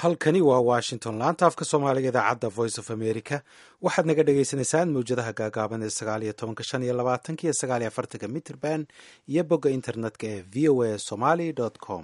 halkani waa washington laanta afka soomaaliga idaacadda voice of america waxaad naga dhagaysanaysaan mawjadaha gaagaaban ee sagaaliyo tobanka shan iyo labaatanka iyo sagaaliyo afartanka mitrband iyo bogga internetka ee v o a somaly com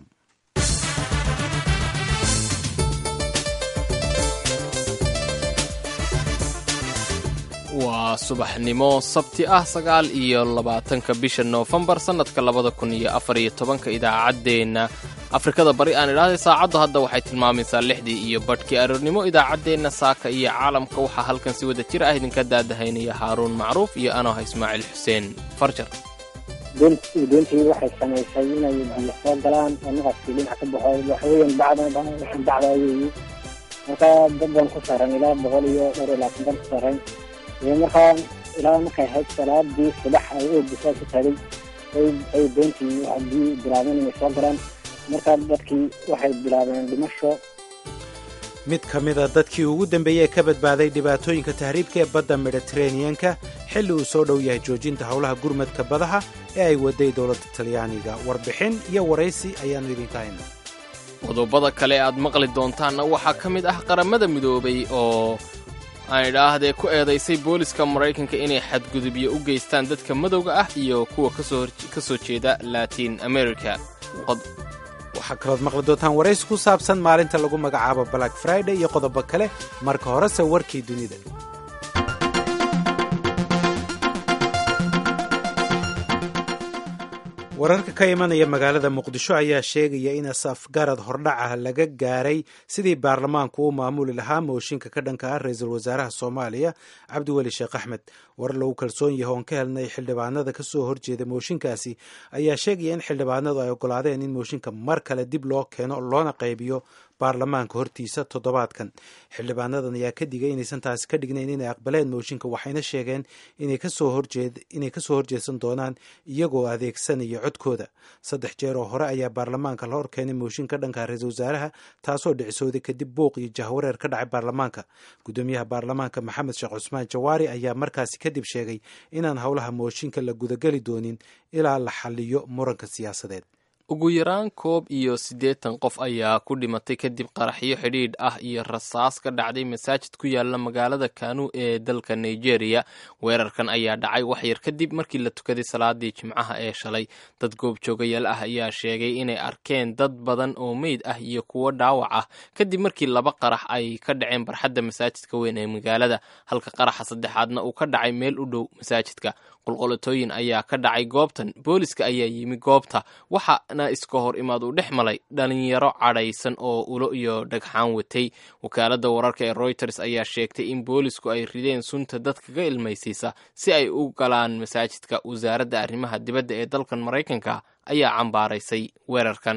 waa subaxnimo sabti ah sagaal iyo labaatanka bisha noofembar sannadka labada kun iyo afar iyo tobanka idaacaddeenna afrikada bari aan idhaahday saacaddu hadda waxay tilmaamaysaa lixdii iyo badhkii aroornimo idaacaddeenna saaka iyo caalamka waxaa halkan si wada jir ah idinka daadahaynaya haaruun macruuf iyo anoha ismaaciil xuseen farjar doontii waxay samaysay inay biyo soo galaan oo naqaskii dhinac ka baxo waxaweyan bacda bacda weeye markaa dad baan ku saaran ilaa boqol iyo dhowr iyo labaatan baan ku saaran iyo markaa ilaa markay ahayd salaadii subax ay oogisaa ku taagay ay doontii biyi bilaabeen inay soo galaan markaa dadkii waxay bilaabeen dhimasho mid ka mida dadkii ugu dambeeyey ee ka badbaaday dhibaatooyinka tahriibka ee badda mediteraneanka xilli uu soo dhow yahay joojinta howlaha gurmadka badaha ee ay waday dowladda talyaaniga warbixin iyo waraysi ayaannu idinka hayna qodobada kale aad maqli doontaanna waxaa ka mid ah qaramada midoobay oo aan idhaahdee ku eedaysay booliska maraykanka inay xadgudubyo u geystaan dadka madowga ah iyo kuwa ka soo jeeda latin america waxaa kalood maqli doontaan waraysi ku saabsan maalinta lagu magacaabo black friday iyo qodobo kale marka horese warkii dunida wararka ka imanaya magaalada muqdisho ayaa sheegaya in asafgarad hordhac ah laga gaaray sidii baarlamaanku u maamuli lahaa mooshinka ka dhanka ah ra-iisul wasaaraha soomaaliya cabdiweli sheekh axmed war lagu kalsoon yahay oon ka helnay xildhibaanada kasoo horjeeda mooshinkaasi ayaa sheegaya in xildhibaanadu ay ogolaadeen in mooshinka mar kale dib loo keeno loona qaybiyo baarlamaanka hortiisa toddobaadkan xildhibaanadan ayaa ka digay inaysan taasi ka dhignayn inay aqbaleen mooshinka waxayna sheegeen inay kasoo horjeedsan doonaan iyagoo adeegsanaya codkooda saddex jeer oo hore ayaa baarlamaanka la horkeenay mooshinka dhanka ra-iisul wasaaraha taasoo dhicsooday kadib buuq iyo jahwareer ka dhacay baarlamaanka gudoomiyaha baarlamaanka maxamed sheekh cusmaan jawaari ayaa markaasi kadib sheegay inaan howlaha mooshinka la gudageli doonin ilaa la xaliyo muranka siyaasadeed ugu yaraan koob iyo siddeetan qof ayaa ku dhimatay kadib qaraxyo xidhiidh ah iyo rasaas ka dhacday masaajid ku yaala magaalada kanu ee dalka nigeria weerarkan ayaa dhacay waxyar kadib markii la tukaday salaadii jimcaha ee shalay dad goobjoogayaal ah ayaa sheegay inay arkeen dad badan oo meyd ah iyo kuwo dhaawac ah kadib markii laba qarax ay ka dhaceen barxadda masaajidka weyn ee magaalada halka qaraxa saddexaadna uu ka dhacay meel u dhow masaajidka qolqolatooyin ayaa ka dhacay goobtan booliska ayaa yimi goobta waxaana iska hor imaad uu dhex malay dhalinyaro cadhaysan oo ulo iyo dhagxaan watay wakaaladda wararka ee royters ayaa sheegtay in boolisku ay rideen sunta dadka ka ilmaysiisa si ay u galaan masaajidka wasaaradda arrimaha dibadda ee dalkan maraykanka ayaa cambaaraysay weerarkan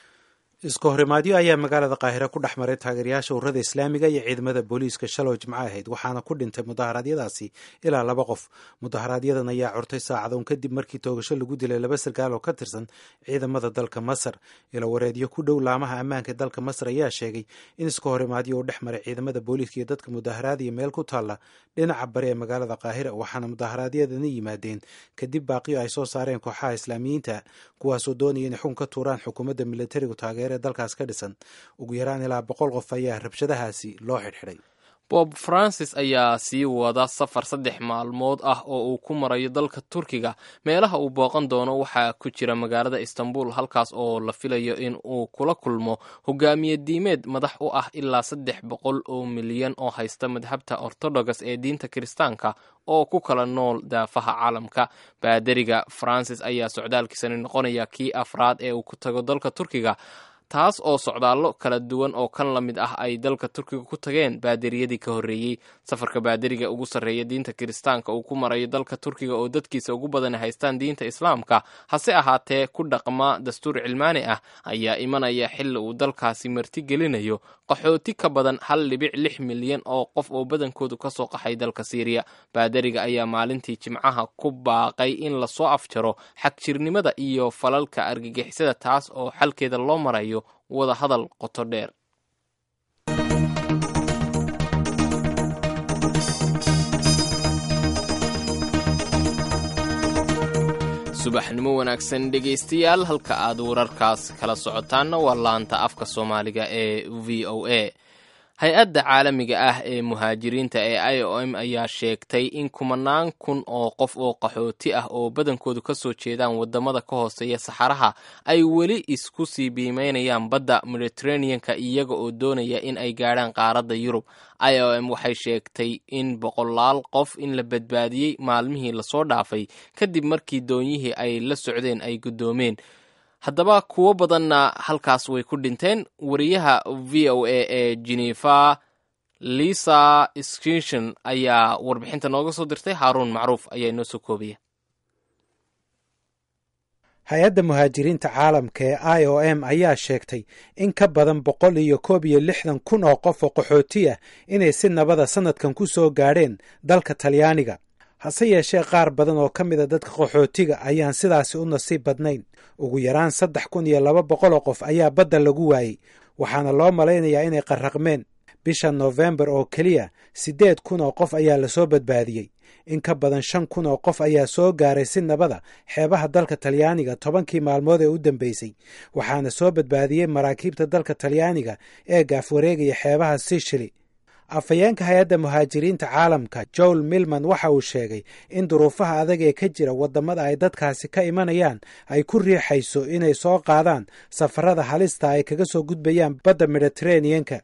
iska horimaadyo ayaa magaalada qaahire ku dhex maray taageerayaasha ururada islaamiga iyo ciidamada booliiska shalow jimco ahayd waxaana ku dhintay mudaharaadyadaasi ilaa laba qof mudaharaaadyadan ayaa curtay saacadoon kadib markii toogasho lagu dilay laba sarkaal oo ka tirsan ciidamada dalka masar ilo wareedyo ku dhow laamaha ammaanka ee dalka masar ayaa sheegay in iska horimaadyo uu dhex maray ciidamada booliiska iyo dadka mudaharaadaya meel ku taalla dhinaca bari ee magaalada qaahira waxaana mudaharaadyadani yimaadeen kadib baaqiyo ay soo saareen kooxaha islaamiyiinta kuwaasoo doonaya inay xukun ka tuuraan xukuumadda militarigu taageer dalkaas ka dhisan ugu yaraan ilaa boqol qof ayaa rabshadahaasi loo xidhxidhay bob francis ayaa sii wada safar saddex maalmood ah oo uu ku marayo dalka turkiga meelaha uu booqan doono waxaa ku jira magaalada istanbul halkaas oo la filayo in uu kula kulmo hogaamiye diimeed madax u ah ilaa saddex boqol oo milyan oo haysta madhabta ortodogas ee diinta kiristaanka oo ku kala nool daafaha caalamka baadariga francis ayaa socdaalkiisani noqonaya kii afraad ee uu ku tago dalka turkiga taas oo socdaallo kala duwan oo kan la mid ah ay dalka turkiga ku tageen baaderiyadii ka horreeyey safarka baaderiga ugu sarreeya diinta kiristaanka uu ku marayo dalka turkiga oo dadkiisa ugu badan haystaan diinta islaamka hase ahaatee ku dhaqma dastuur cilmaani ah ayaa imanaya xilli uu dalkaasi marti gelinayo qaxooti ka badan hal dhibic lix milyan oo qof oo badankoodu ka soo qaxay dalka siiriya baaderiga ayaa maalintii jimcaha ku baaqay in lasoo afjaro xagjirnimada iyo falalka argagixisada taas oo xalkeeda loo marayo wada hadal qoto dheer subaxnimo wanaagsan dhegaystayaal halka aad wararkaas kala socotaanna waa laanta afka soomaaliga ee v o a hay-adda caalamiga ah ee muhaajiriinta ee i o m ayaa sheegtay in kumanaan kun oo qof oo qaxooti ah oo badankoodu ka soo jeedaan wadamada ka hooseeya saxaraha ay weli isku sii biimeynayaan badda mediteraneanka iyaga oo doonaya in ay gaadhaan qaaradda yurub i o m waxay sheegtay in boqolaal qof in la badbaadiyey maalmihii lasoo dhaafay kadib markii doonyihii ay la socdeen ay guddoomeen haddaba kuwo badanna halkaas way ku dhinteen wariyaha v o a ee genefa lisa skinshon ayaa warbixinta nooga soo dirtay haaruun macruuf ayaa inoo soo koobaya hay-adda muhaajiriinta caalamka ee i o m ayaa sheegtay in ka badan boqol iyo koob iyo lixdan kun oo qof oo qaxooti ah inay si nabada sannadkan ku soo gaadheen dalka talyaaniga hase yeeshee qaar badan oo ka mida dadka qaxootiga ayaan sidaasi u nasiib badnayn ugu yaraan saddex kun iyo laba boqol oo qof ayaa badda lagu waayey waxaana loo malaynayaa inay qarraqmeen bisha noofembar oo keliya siddeed kun oo qof ayaa lasoo badbaadiyey in ka badan shan kun oo qof ayaa soo gaaray si nabada xeebaha dalka talyaaniga tobankii maalmood ee u dambeysay waxaana soo badbaadiyey maraakiibta dalka talyaaniga ee gaafwareegaya xeebaha sishili afhayeenka hay-adda muhaajiriinta caalamka joel milman waxa uu sheegay in duruufaha adag ee ka jira waddamada ay dadkaasi ka imanayaan ay ku riixayso inay soo qaadaan safarada halista ay kaga soo gudbayaan badda mediteraneanka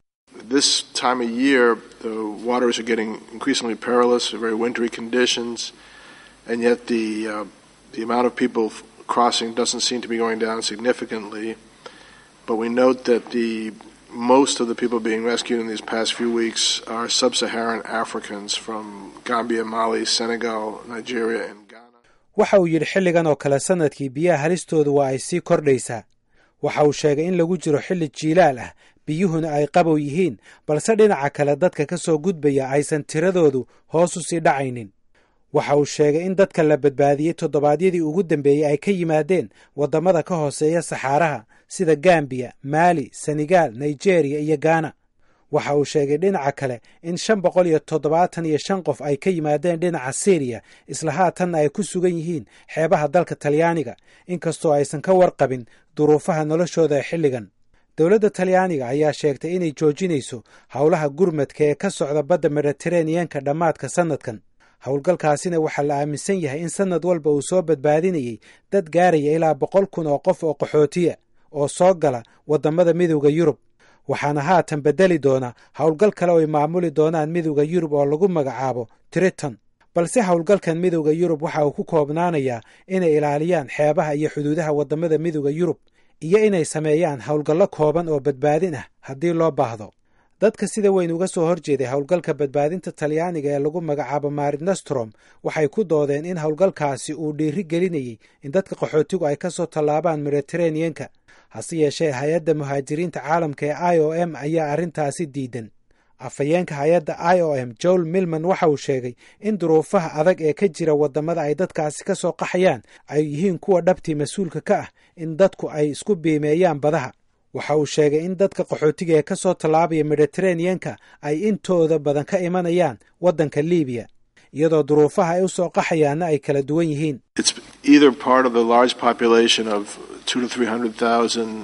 This time of year, the waters are getting increasingly perilous, very wintry conditions, and yet the uh, the amount of people crossing doesn't seem to be going down significantly. But we note that the most of the people being rescued in these past few weeks are sub-Saharan Africans from Gambia, Mali, Senegal, Nigeria, and Ghana. waxa uu yidhi xilligan oo kale sannadkii biyaha halistoodu waa ay sii kordhaysaa waxa uu sheegay in lagu jiro xilli jiilaal ah biyuhuna ay qabow yihiin balse dhinaca kale dadka ka soo gudbaya aysan tiradoodu hoos u sii dhacaynin waxa uu sheegay in dadka la badbaadiyey toddobaadyadii ugu dambeeyey ay ka yimaadeen waddamada ka hooseeya saxaaraha sida gambiya maali senegaal nigeriya iyo gaana waxa uu sheegay dhinaca kale in shan boqol iyo toddobaatan iyo shan qof ay ka yimaadeen dhinaca syriya isla haatanna ay ku sugan yihiin xeebaha dalka talyaaniga inkastoo aysan ka warqabin duruufaha noloshooda ee xilligan dowladda talyaaniga ayaa sheegtay inay joojinayso howlaha gurmadka ee ka socda badda mediteraneanka dhammaadka sannadkan howlgalkaasina waxaa la aaminsan yahay in sannad walba uu soo badbaadinayay dad gaaraya ilaa boqol kun oo qof oo qaxootiya oo soo gala waddamada midowda yurub waxaana haatan beddeli doona howlgal kale oo ay maamuli doonaan midowda yurub oo lagu magacaabo triton balse howlgalkan midowda yurub waxa uu ku koobnaanayaa inay ilaaliyaan xeebaha iyo xuduudaha waddamada midowda yurub iyo inay sameeyaan howlgallo kooban oo badbaadin ah haddii loo baahdo dadka sida weyn uga soo horjeeday howlgalka badbaadinta talyaaniga ee lagu magacaabo marinostrom waxay ku doodeen in howlgalkaasi uu dhiiri gelinayay in dadka qaxootigu ay ka soo tallaabaan mediteraneanka hase yeeshee hay-adda muhaajiriinta caalamka ee i o m ayaa arrintaasi diidan afhayeenka hay-adda i o m joel milman waxa uu sheegay in duruufaha adag ee ka jira waddamada ay dadkaasi ka soo qaxayaan ay yihiin kuwa dhabtii mas-uulka ka ah in dadku ay isku biimeeyaan badaha waxa uu sheegay in dadka qaxootiga ee ka soo tallaabaya mediteraneanka ay intooda badan ka imanayaan waddanka libiya iyadoo duruufaha ay u soo qaxayaanna ay kala duwan yihiin It's either part of the large population of two to three hundred thousand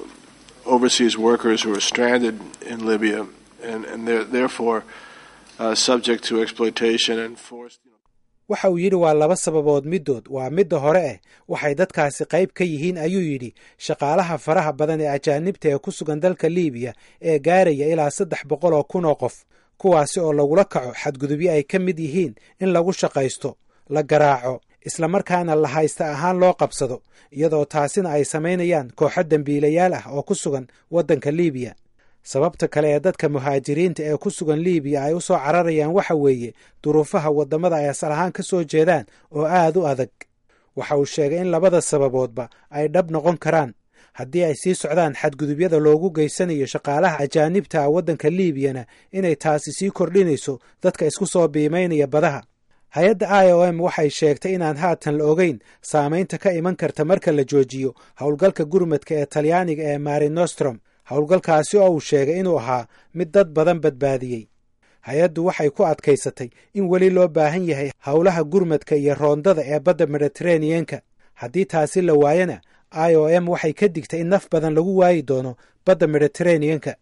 overseas workers who are stranded in Libya, and and they're therefore uh, subject to exploitation and forced. waxa uu yidhi waa laba sababood middood waa midda hore eh waxay dadkaasi qayb ka yihiin ayuu yidhi shaqaalaha faraha badan ee ajaanibta ee ku sugan dalka liibiya ee gaaraya ilaa saddex boqol oo kun oo qof kuwaasi oo lagula kaco xadgudubyo ay ka mid yihiin in lagu shaqaysto la garaaco islamarkaana la haysta ahaan loo qabsado iyadoo taasina ay samaynayaan kooxo dembiilayaal ah oo ku sugan waddanka liibiya sababta kale ee dadka muhaajiriinta ee ku sugan liibiya ay u soo cararayaan waxa weeye duruufaha waddamada ay asal ahaan ka soo jeedaan oo aad u adag waxa uu sheegay in labada sababoodba ay dhab noqon karaan haddii ay sii socdaan xadgudubyada loogu geysanayo shaqaalaha ajaanibta ah waddanka liibiyana inay taasi sii kordhinayso dadka isku soo biimaynaya badaha hay-adda i o m waxay sheegtay inaan haatan la ogeyn saamaynta ka iman karta marka la joojiyo howlgalka gurmadka ee talyaaniga ee marinostrom howlgalkaasi oo uu sheegay inuu ahaa mid dad badan badbaadiyey hay-addu waxay ku adkaysatay in weli loo baahan yahay howlaha gurmadka iyo roondada ee badda mediteraneanka haddii taasi la waayana i o m waxay ka digtay in naf badan lagu waayi doono badda mediteraneanka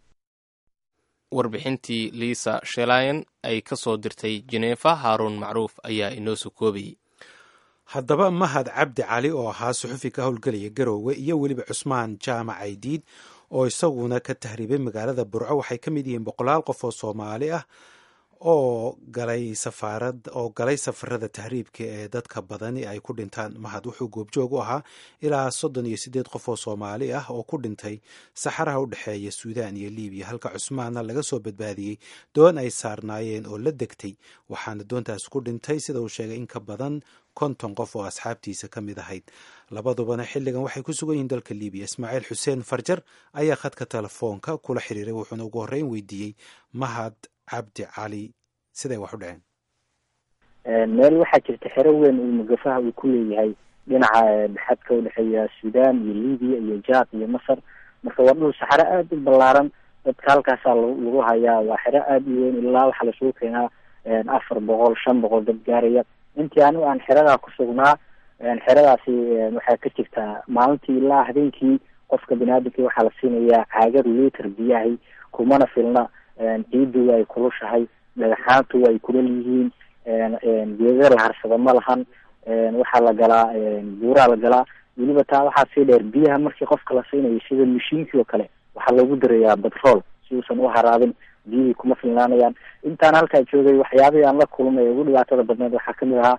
warbixintii liisa shelayan ay ka soo dirtay jeneefa haaruun macruuf ayaa inoo soo koobayey haddaba mahad cabdi cali oo ahaa suxufi ka howlgelaya garoowe iyo weliba cusmaan jaamac aydiid oo isaguna ka tahriibay magaalada burco waxay ka mid yihiin boqolaal qof oo soomaali ah oo galay safaarad oo galay safarada tahriibka ee dadka badani ay ku dhintaan mahad wuxuu goobjoog u ahaa ilaa soddon iyo siddeed qof oo soomaali ah oo ku dhintay saxaraha u dhexeeya suudaan iyo libiya halka cusmaanna laga soo badbaadiyey doon ay saarnaayeen oo la degtay waxaana doontaas ku dhintay sida uu sheegay in ka badan konton qof oo asxaabtiisa ka mid ahayd labadubana xilligan waxay ku sugan yihiin dalka libiya ismaaciil xuseen farjar ayaa khadka telefoonka kula xiriiray wuxuuna ugu horreyn weydiiyey mahad cabdi cali siday wax u dhaceen meel waxaa jirta xero weyn uu mugafaha uu ku leeyahay dhinaca xadka udhexeeya suudaan iyo libiya iyo jaad iyo masar marka waa dhul saxaro aada u ballaaran dadka halkaasaa lagu hayaa waa xero aada u weyn ilaa waxaa lasugu keenaa afar boqol shan boqol dad gaaraya intii anigu aan xeradaa ku sugnaa xeradaasi waxaa ka jirtaa maalintii ilaa habeenkii qofka biniaadamkii waxaa la siinayaa caagad liter biyahay kumana filna ciiddu ay kulushahay dhagaxaantu ay kulal yihiin geeda la harsado ma lahan waxaa la galaa buuraa la galaa weliba taa waxaa sii dheer biyaha markii qofka la siinayo sida mashiinkii oo kale waxaa loogu darayaa batrool si uusan u haraabin biyihii kuma filnaanayaan intaan halkaa joogay waxyaabihii aan la kulmay ugu dhibaatada badneed waxaa kamid ahaa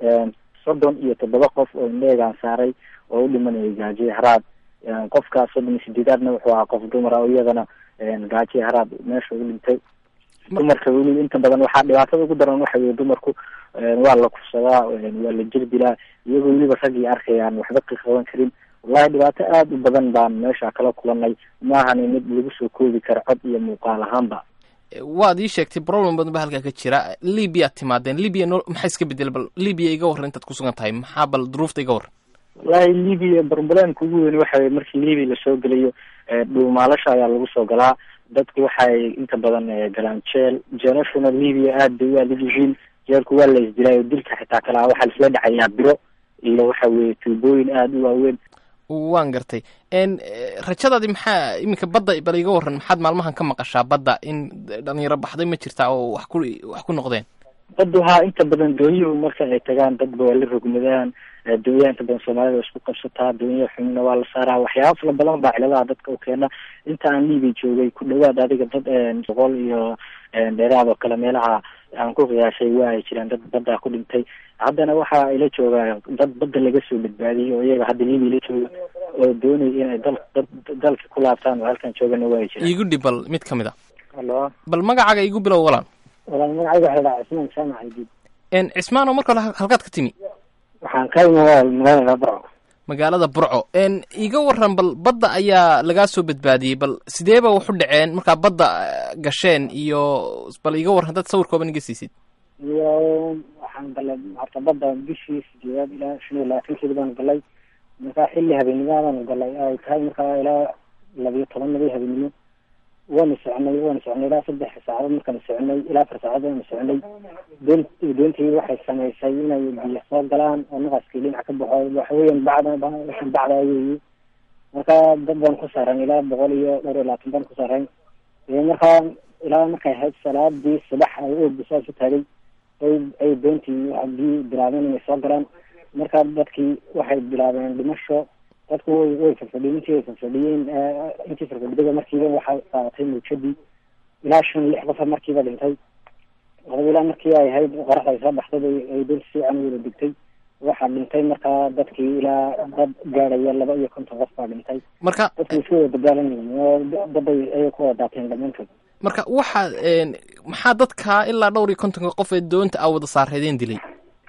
soddon iyo toddoba qof oo indheegaan saaray oo u dhimanayay gaajiye haraad qofka soddon iyo sideedaadna wuxuu ahaa qof dumar ah oo iyadana gaajiye haraad meesha u dhintay dumarka weli inta badan waxaa dhibaatada ugu daran waxa weye dumarku waa la kufsadaa waa la jirdilaa iyagoo weliba raggii arkayaan waxba qiqaban karin wallahi dhibaato aada u badan baan meesha kala kulanay maahani mid lagu soo koobi kara cod iyo muuqaal ahaanba waad ii sheegtay problem badan ba halkaa ka jira libiyaad timaadeen libya no maxaa iska bedel bal libya iga warran intaad kusugan tahay maxaa bal duruufta iga warran wallahi libya problemka ugu weyn waxa weye markii libya lasoo gelayo dhuumaalasha ayaa lagu soo galaa dadku waxay inta badan galaan jeel jeelashuna libya aada bay u adag yihiin jeelku waa la isdilaayo dilka xitaa kalaa waxaa laisla dhacayaa biro iyo waxa weye tuubooyin aada u waaweyn waan gartay rajadaadi maxaa iminka badda bal iga warran maxaad maalmahan ka maqashaa badda in dhalinyaro baxday ma jirtaa oo wax ku wax ku noqdeen baddu haa inta badan doonyuhu marka ay tagaan dadba waa la rogmadaan doonyaha inta badan soomaalida isku qabsataa doonyaha xumna waa la saaraa waxyaaba fala badan baa ciladaha dadka u keena inta aan libiya joogay ku dhawaad adiga dad boqol iyo dheeraad oo kale meelaha aan ku qiyaashay waa ay jiraan dad baddaa ku dhintay haddana waxa ila joogaa dad badda laga soo badbaadiyey oo iyaga hadda libiya la jooga oo doonaya inay dal dad dalka ku laabtaan oo halkan joogana waa ay jiraan iigu dhib bal mid ka mid a halo bal magacaaga igu bilow walaan walaal magacayga waxa la dhahaa cismaan jaamac aydiid cismaan oo marka hore halkaad ka timi waxaan ka imaa magaalada burco magaalada burco iga waran bal badda ayaa lagaa soo badbaadiyey bal sideeba waxu dhaceen markaa badda gasheen iyo bal iga warran dad sawir kooban iga siisid iyo waxaan galay horta badda bishii sideedaad ilaa shan iyo labaatankeedi baan galay markaa xilli habeenimadaan galay ay tahay markaa ilaa labiyo tobanadii habeenimo waana soconay waana soconay ilaa saddex saacadood markaan soconay ilaa afar saacadood waana soconay doon doontii waxay samaysay inay biyo soo galaan oo naqaskii dhinac ka baxo waxa weeyaan bacda bacda weeye markaa dad baan ku saaran ilaa boqol iyo dhowr iyo labaatan baan ku saaran markaa ilaa markay ahayd salaadii subax ay oogu saas u taagay ay ay doontii biyi bilaabeen inay soo galaan markaa dadkii waxay bilaabeen dhimasho dadku way way farfadhiyeen intii way farfadhiyeen intii farfadhiyada markiiba waxay qaadatay muujadii ilaa shan lix qofa markiiba dhintay adaba ilaa markii ay ahayd qoraxda ay soo baxday bay ay doonta si wacan wada degtay waxaa dhintay markaa dadkii ilaa dad gaadhaya laba iyo konton qof baa dhintay marka dadku isku wada dagaalan yihiin oo daday ayay ku wada daateen dhammaantood marka waxaa maxaa dadka ilaa dhowr iyo kontonka qof ee doonta a wada saareedeen dilay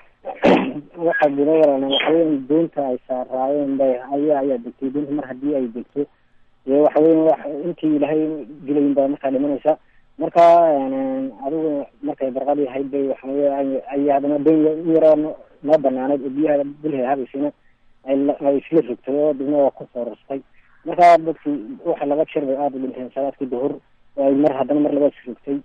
waxaa jira yaran waxaweyan doonta ay saaraayeen bay ayaa ayaa degtay doonta mar haddii ay degto dee waxaweyan wa intii ilaahay dilayin baa markaa dhimanaysa marka adigu markay barqadii ahayd bay waxawey ay haddana doon yaroo noo banaanayd oo biyaha dulhe habaysayna ay isla rogtay oo dibna waa kusoo rastay marka dadkii waxa laba jeer bay aada u dhinteen salaadkii duhur oo ay mar haddana mar labaad rogtay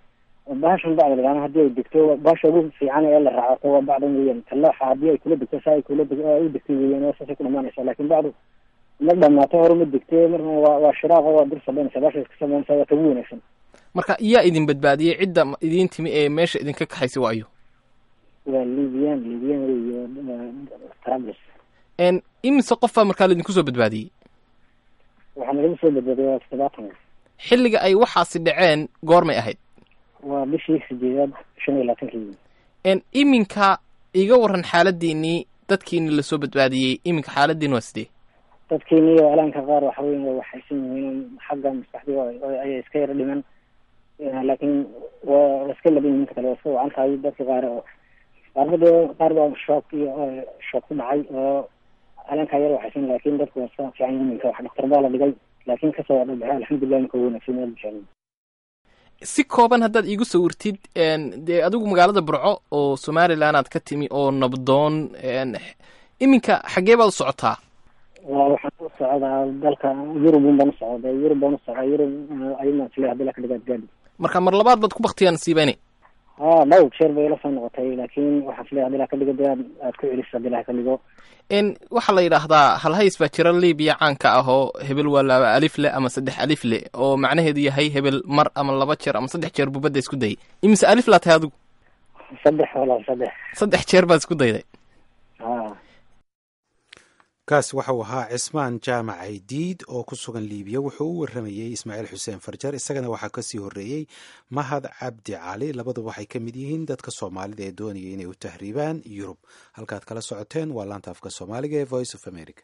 bahashan bacda lagaama haddii ay degto bahasha ugu fiican ee la raacato waa bacdan weeyaan talooxa haddii ay kula degto saa ay kula deg u degtay weeyaan oo saasay ku dhamaanaysaa laakin bacdu ma dhamaato hore ma degte marna waa waa shiraaq oo waa dur sabaynaysa bahasha iska samaynaysa waa tagu wanaagsan marka yaa idin badbaadiyey cidda idiin timi ee meesha idinka kaxaysay waa ayo waa libiyan libiyan weeyo trablus n imise qof baa markaa laidinku soo badbaadiyey waxaa nalagu soo badbaadiyay waa toddobaatan xilliga ay waxaasi dhaceen goormay ahayd waa bishii sideedaad shan iyo labaatankii n iminka iga waran xaaladiinii dadkiini lasoo badbaadiyey iminka xaaladiin waa sidee dadkeeni iyo alaanka qaar waxa weya waa waxaysan yihiin xagga maskaxdii ayay iska yara dhiman laakiin waa iska laban yihiin kale waa iska wacan tahay dadka qaar oo qaarba dee qaar baa shook iyo shook ku dhacay oo alaanka yar waxaysan laakin dadku waa iska fiican yihiin minka wax dhaktar baa la dhigay laakin kasoo dhabaxay alxamdulilah minka wanaagsan aad bishaan si kooban haddaad iigu sawirtid dee adigu magaalada burco oo somalilan aad ka timi oo nabdoon iminka xaggee baad u socotaa waa waxaan u socdaa dalka yurubun baan u socda yurub baan u socdaa yurub ayadaan isle hadii laka dhigaad gaadhi marka mar labaad baad ku baktiyaa nasiibeyne ha dhowr jeer bay ila soo noqotay laakin waxaan isle hadii laka dhigo dee aad aad ku celiso hadii laka dhigo n waxaa la yidhaahdaa halhays baa jira libiya caanka ah oo hebel waa laba alif le ama saddex alif le oo macnaheedu yahay hebel mar ama laba jeer ama saddex jeer buu badda isku dayay imise alif laa tahay adigu saddex walaal saddex saddex jeer baad isku dayday ha kaas waxau ahaa cismaan jaamac aydiid oo ku sugan liibiya wuxuu u waramayey ismaaciil xuseen farjar isagana waxaa kasii horeeyey mahad cabdi cali labaduba waxay ka mid yihiin dadka soomaalida ee doonaya inay u tahriibaan yurub halkaad kala socoteen waa laanta afka soomaaliga ee voice of america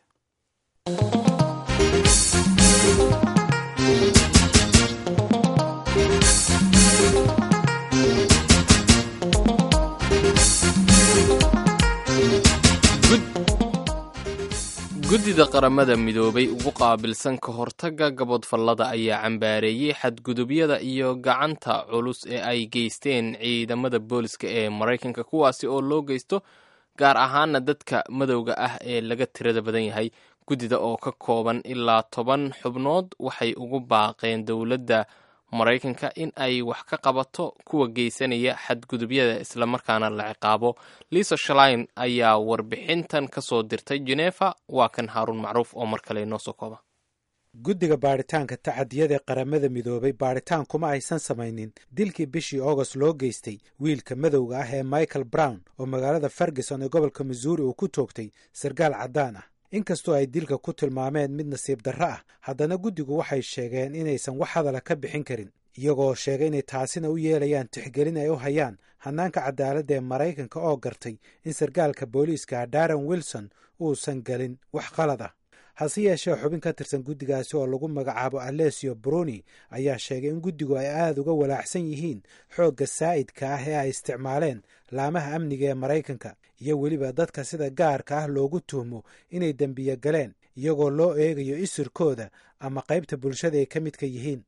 guddida qaramada midoobay ugu qaabilsan ka hortagga gabodfallada ayaa cambaareeyey xadgudubyada iyo gacanta culus ee ay geysteen ciidamada booliska ee maraykanka kuwaasi oo loo geysto gaar ahaana dadka madowga ah ee laga tirada badan yahay guddida oo ka kooban ilaa toban xubnood waxay ugu baaqeen dowladda maraykanka in ay wax ka qabato kuwa geysanaya xadgudubyada islamarkaana la ciqaabo liisa shalain ayaa warbixintan ka soo dirtay genefa waa kan haaruun macruuf oo mar kale inoo soo kooba guddiga baadhitaanka tacadiyada ee qaramada midoobay baadhitaan kuma aysan samaynin dilkii bishii august loo geystay wiilka madowga ah ee michael brown oo magaalada ferguson ee gobolka missouri uu ku toogtay sarkaal caddaan ah inkastoo ay dilka ku tilmaameen mid nasiib darro ah haddana guddigu waxay sheegeen inaysan wax hadala ka bixin karin iyagoo sheegay inay taasina u yeelayaan tixgelin ay u hayaan hannaanka cadaaladda ee maraykanka oo gartay in sarkaalka booliiska darren wilson uusan galin wax qalad ah hase yeeshee xubin ka tirsan guddigaasi oo lagu magacaabo alesio bruni ayaa sheegay in guddigu ay aada uga walaacsan yihiin xoogga saa'idka ah ee ay isticmaaleen laamaha amniga ee maraykanka iyo weliba dadka sida gaarka ah loogu tuhmo inay dembiyo galeen iyagoo loo eegayo isirkooda ama qaybta bulshada ay ka midka yihiin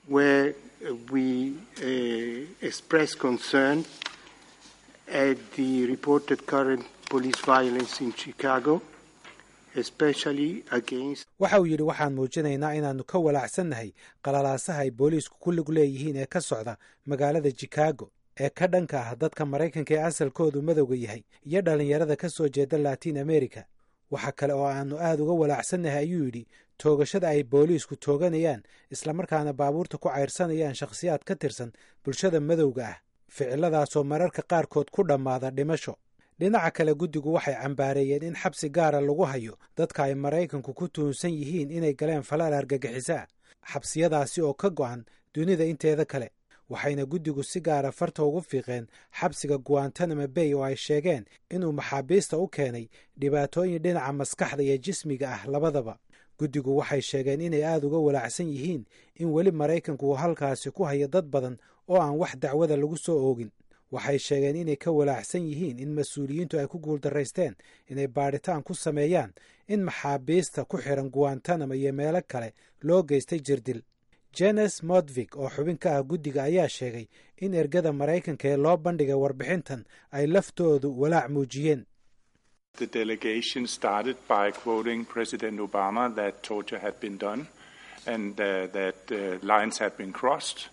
waxa uu yidhi waxaan muujinaynaa inaannu ka walaacsannahay qalalaasaha ay booliisku ku lug leeyihiin ee ka socda magaalada chicago ee ka dhanka ah dadka maraykanka ee asalkoodu madowga yahay iyo dhallinyarada ka soo jeeda latiin america waxa kale oo aannu aad uga walaacsannahay ayuu yidhi toogashada ay booliisku tooganayaan islamarkaana baabuurta ku cayrsanayaan shakhsiyaad ka tirsan bulshada madowga ah ficiladaasoo mararka qaarkood ku dhammaada dhimasho dhinaca kale guddigu waxay cambaareeyeen in xabsi gaara lagu hayo dadka ay maraykanku ku tuhunsan yihiin inay galeen falaal argagixisaa xabsiyadaasi oo ka go'an dunida inteeda kale waxayna guddigu si gaara farta ugu fiiqeen xabsiga guantanamo bay oo ay sheegeen inuu maxaabiista u keenay dhibaatooyin dhinaca maskaxda iyo jismiga ah labadaba guddigu waxay sheegeen inay aada uga walaacsan yihiin in weli maraykanku uu halkaasi ku hayo dad badan oo aan wax dacwada lagu soo oogin waxay sheegeen inay ka walaacsan yihiin in mas-uuliyiintu ay ku guuldaraysteen inay baadhitaan ku sameeyaan in maxaabiista ku xiran guantanamo iyo meelo kale loo geystay jirdil jenes modvig oo xubin ka ah guddiga ayaa sheegay in ergada maraykanka ee loo bandhigay warbixintan ay laftoodu walaac muujiyeen The delegation started by quoting President Obama that torture had been done and uh, that uh, lines had been crossed.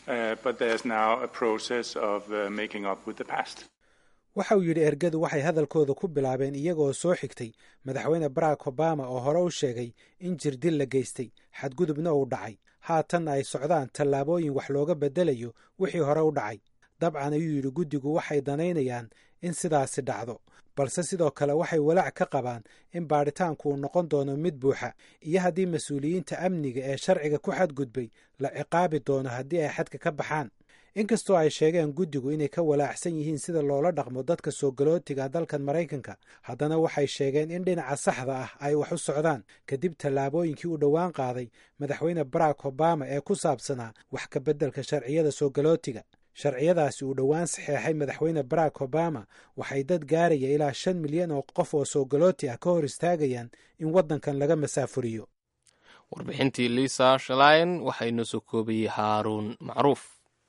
uh, but there's now a process of uh, making up with the past. waxa uu yidhi ergadu waxay hadalkooda ku bilaabeen iyagoo soo xigtay madaxweyne barack obama oo hore u sheegay in jirdil la geystay xadgudubna uu dhacay haatanna ay socdaan tallaabooyin wax looga beddelayo wixii hore u dhacay dabcan ayuu yidhi guddigu waxay danaynayaan in sidaasi dhacdo balse sidoo kale waxay walaac ka qabaan in baadhitaanku uu noqon doono mid buuxa iyo haddii mas-uuliyiinta amniga ee sharciga ku xadgudbay la ciqaabi doono haddii ay xadka ka baxaan inkastoo ay sheegeen guddigu inay ka walaacsan yihiin sida loola dhaqmo dadka soo galootiga dalkan maraykanka haddana waxay sheegeen in dhinaca saxda ah ay wax u socdaan kadib tallaabooyinkii uu dhowaan qaaday madaxweyne barack obama ee ku saabsanaa wax ka beddelka sharciyada soo galootiga sharciyadaasi uu dhowaan saxeexay madaxweyne barack obama waxay dad gaaraya ilaa shan milyan oo qof oo soo galooti ah ka hor istaagayaan in waddankan laga masaafuriyo warbixintii liisa shalayn waxaa inoo soo koobayey haaruun macruuf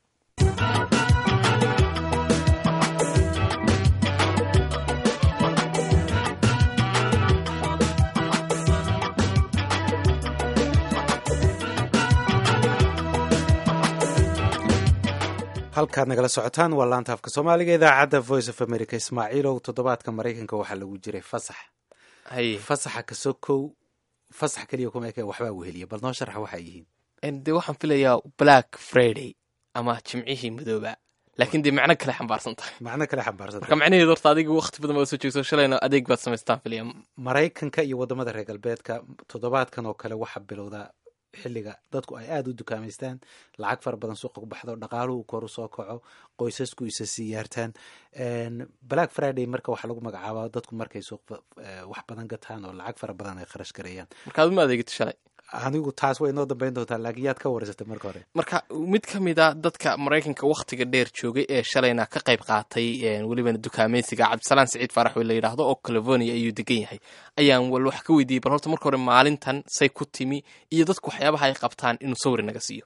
halkaad nagala socotaan waa laanta afka soomaaliga idaacadda voice of america ismaaciilow toddobaadka maraykanka waxaa lagu jiray fasax haye fasaxa kasoo kow fasax keliya kuma eke waxbaa weheliya bal noo sharxa waxay yihiin dee waxaan filayaa black friday ama jimcihii madooba laakiin dee macno kale xambaarsan tahay macno kale xambaarsan marka macnaheedu horta adiga waqti badan baad soo jeegto shalayna adeeg baad samaystaan filaya maraykanka iyo waddamada reer galbeedka toddobaadkan oo kale waxaa bilowdaa xilliga dadku ay aada u dukaamaystaan lacag fara badan suuqa ku baxdo dhaqaaluhu kor u soo kaco qoysasku isa siyaartaan black friday marka waxaa lagu magacaabaa dadku markay suuq wax badan gataan oo lacag fara badan ay kharash gareeyaan marka aduma adeegito shalay anigu taas way inoo dambeyn doontaa laakiin yaad ka wareysatay marka hore marka mid ka mid a dadka maraykanka wakhtiga dheer joogay ee shalayna ka qayb qaatay welibana dukaameysiga cabdisalaan siciid faarax wey la yidhaahdo oo california ayuu degan yahay ayaan wal wax ka weydiiyey bal horta marka hore maalintan say ku timi iyo dadku waxyaabaha ay qabtaan inuu sawir naga siiyo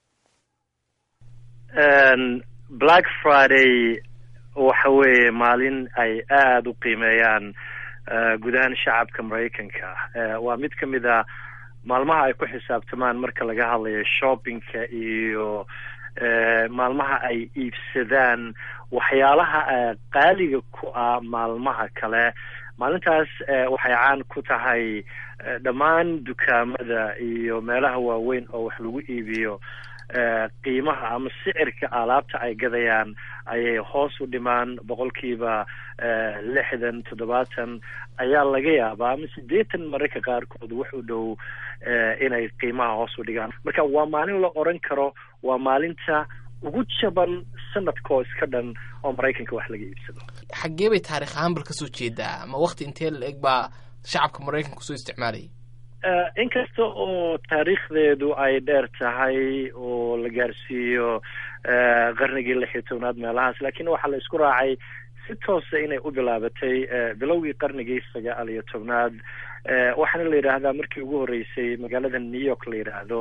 black friday waxa weeye maalin ay aada u qiimeeyaan gudahaan shacabka maraykanka waa mid ka mid a maalmaha ay ku xisaabtamaan marka laga hadlayo shoppingka iyo maalmaha ay iibsadaan waxyaalaha qaaliga ku ah maalmaha kale maalintaas waxay caan ku tahay dhammaan dukaamada iyo meelaha waaweyn oo wax lagu iibiyo qiimaha ama sicirka alaabta ay gadayaan ayay hoos u dhimaan boqolkiiba lixdan toddobaatan ayaa laga yaabaa ama siddeetan mararka qaarkood wax u dhow inay qiimaha hoos u dhigaan marka waa maalin la oran karo waa maalinta ugu jaban sanadkoo iska dhan oo maraykanka wax laga iibsado xaggee bay taarikh ahaan bal kasoo jeedaa ma wakti intee la eg baa shacabka maraykanka kusoo isticmaalayay inkasta oo taariikhdeedu ay dheer tahay oo la gaarsiiyo qarnigii lix iyo tobnaad meelahaas laakiin waxaa la isku raacay si toosa inay u bilaabatay bilowgii qarnigii sagaal iyo tobnaad waxaana la yidhaahdaa markii ugu horreysay magaalada new york la yidhaahdo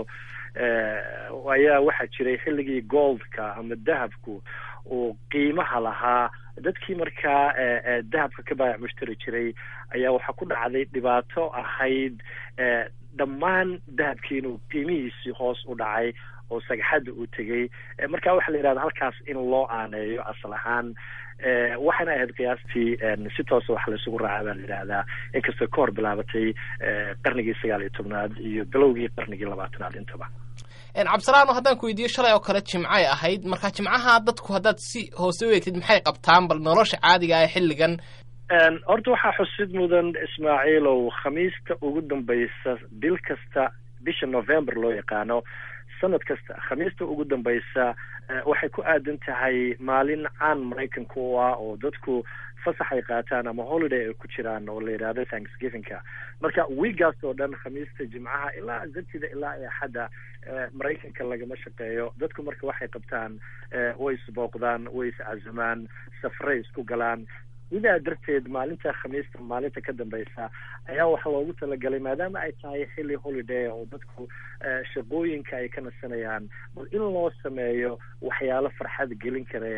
ayaa waxaa jiray xilligii goldka ama dahabku uu qiimaha lahaa dadkii markaa dahabka ka baayac mushtari jiray ayaa waxaa ku dhacday dhibaato ahayd dhammaan dahabkii inuu qiimihiisii hoos u dhacay oo sagxadda uu tegey marka waxaa la yidhahda halkaas in loo aaneeyo asal ahaan waxaana ahayd qiyaastii si toosa wax laysugu raaca baa la yidhaahdaa inkastoo ka hor bilaabatay qarnigii sagaal iyo tobnaad iyo bilowgii qarnigii labaatanaad intaba cabdisalaano haddaan ku weydiiyo shalay oo kale jimcay ahayd marka jimcaha dadku haddaad si hoose u eegtid maxay qabtaan bal nolosha caadiga ah xilligan horta waxaa xusid mudan ismaaciilow khamiista ugu dambaysa bil kasta bisha november loo yaqaano sanad kasta khamiista ugu dambaysa waxay ku aadan tahay maalin caan maraykanka u ah oo dadku fasax ay qaataan ama holiday ay ku jiraan oo la yidhahdo thanksgivingka marka wiigaas oo dhan khamiista jimcaha ilaa sabtida ilaa axadda maraykanka lagama shaqeeyo dadku marka waxay qabtaan way isbooqdaan way iscazumaan safray isku galaan sidaa darteed maalinta khamiista maalinta ka dambeysa ayaa waxaa loogu talagalay maadaama ay tahay xilli holiday oo dadku shaqooyinka ay ka nasanayaan bal in loo sameeyo waxyaalo farxad gelin karaya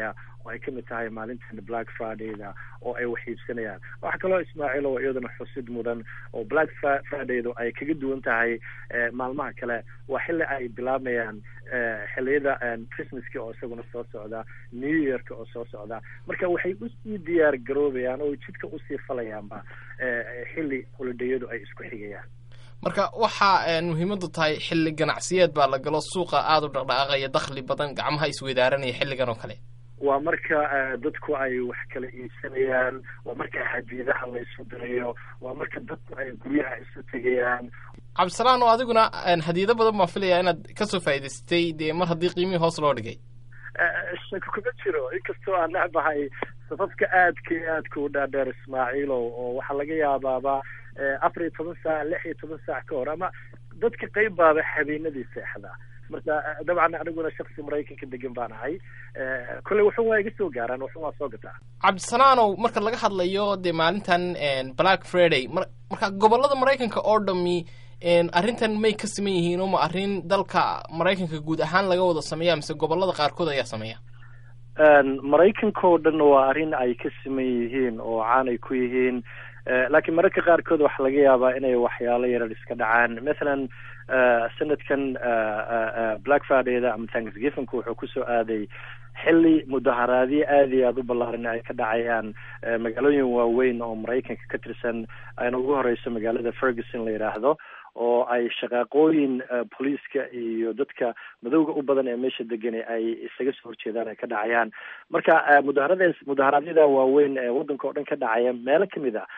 oo ay kamid tahay maalintan black fridayda oo ay wax iibsanayaan waxaa kaloo ismaaciil oo iyadana xusid mudan oo black fridaydu ay kaga duwan tahay maalmaha kale waa xilli ay bilaabayaan xilliyada christmaska oo isaguna soo socda new yearka oo soo socda marka waxay usii diyaar garoobayaan oo jidka usii falayaanba xilli holidayadu ay isku xigayaan marka waxaa muhiimadu tahay xilli ganacsiyeed baa la galo suuqa aada u dhaqdhaqaaqaya dakhli badan gacmaha isweydaaranaya xilligan oo kale waa marka dadku ay wax kala iibsanayaan waa marka hadiidaha la isu dirayo waa marka dadku ay guryaha isu tegayaan cabdisalaan oo adiguna hadiido badan baan filaya inaad kasoo faa'idaystay dee mar haddii qiimihii hoos loo dhigay shako kuma jiro inkastoo aan necbahay safafka aadka iyo aadka u dhaadheer ismaaciilow oo waxaa laga yaabaaba afar iyo toban saac lix iyo toban saac ka hor ama dadka qayb baaba habeenadii seexda marka dabcan aniguna shaksi maraykanka degan baan ahay kolley wuxun waa iga soo gaaraan wuxun waa soo gataa cabdisalaanow marka laga hadlayo dee maalintan black friday marka gobolada maraykanka oo dhami arrintan may ka siman yihiin oo ma arrin dalka maraykanka guud ahaan laga wada sameeya mise gobolada qaarkood ayaa sameeya maraykanka oo dhan waa arrin ay ka siman yihiin oo caan ay ku yihiin laakiin mararka qaarkood waxaa laga yaabaa inay waxyaalo yarar iska dhacaan mathalan sanadkan black fridayda ama thanksgivingka wuxuu kusoo aaday xilli mudaharaadyo aada iyo aada u ballaaran ay ka dhacayaan magaalooyin waaweyn oo maraykanka ka tirsan ayna ugu horeyso magaalada ferguson la yidhaahdo oo ay shaqaaqooyin booliiska iyo dadka madowga u badan ee meesha degani ay isaga soo horjeedaan ay ka dhacayaan marka mudaharada mudaharaadyada waaweyn ee waddanka oo dhan ka dhacaya meelo kamid a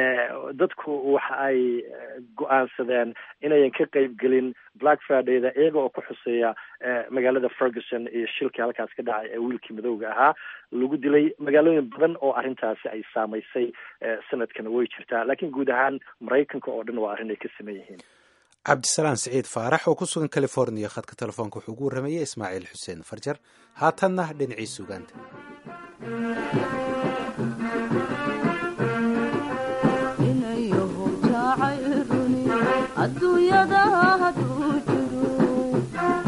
dadku waxa ay go-aansadeen inayan ka qeyb gelin black fridayda iyaga oo ku xuseeya magaalada ferguson iyo shilkii halkaas ka dhacay ee wiilkii madowga ahaa lagu dilay magaalooyin badan oo arrintaasi ay saamaysay sanadkan way jirtaa laakiin guud ahaan maraykanka oo dhan waa arrin ay ka saman yihiin cabdisalaan siciid faarax oo ku sugan california khadka telefoonka wuxuu ugu warramayay ismaaciil xuseen farjar haatanna dhinacii sugaanta adduunyada hadduu jiro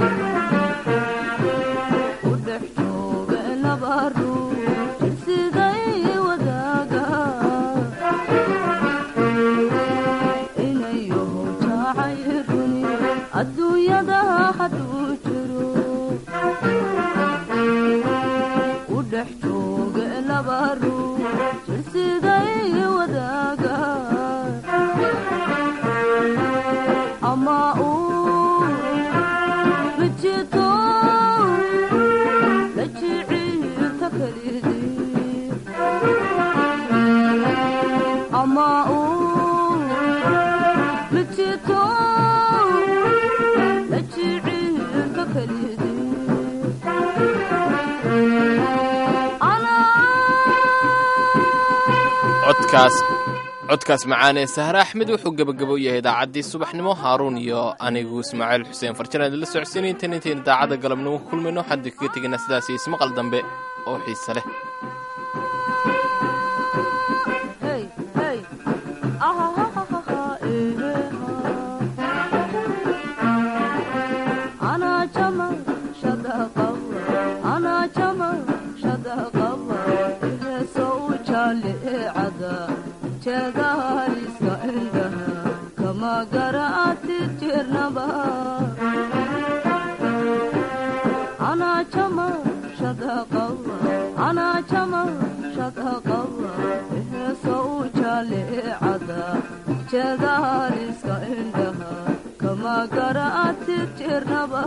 u dhex jooga laba ruux siday wadaaga inayow jacayruni adduunyada hadduu jiro u dhex jooga laba ruux siday wadaaga ama uu bijito la jiciirta kelidii ama uu bijito la jiciirta kelidii codkaas codkaas macaanee sahre axmed wuxuu gebagabo yahay idaacaddii subaxnimo haaruun iyo anigu ismaaciil xuseen farjan aad la socodsiinay intan intaynu idaacadda galabnimo ku kulmayno waxaan idinkaga tegaynaa sidaas iyo ismaqal dambe oo xiise leh jeedaliska indhaha kama garaati jirnaba anaa jama shadaqawa anaa jama shadaqawa heeso u jaalicada jeedaliska indhaha kama garaati jirnaba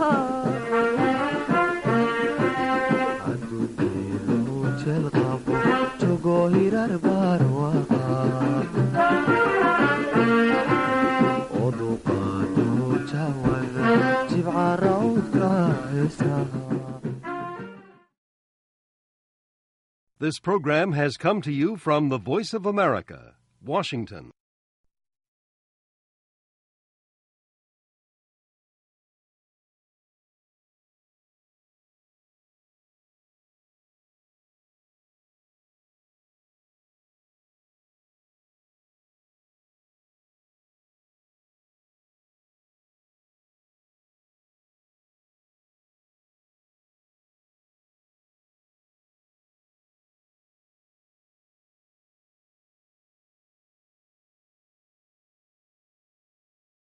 This program has come to you from the Voice of America, Washington.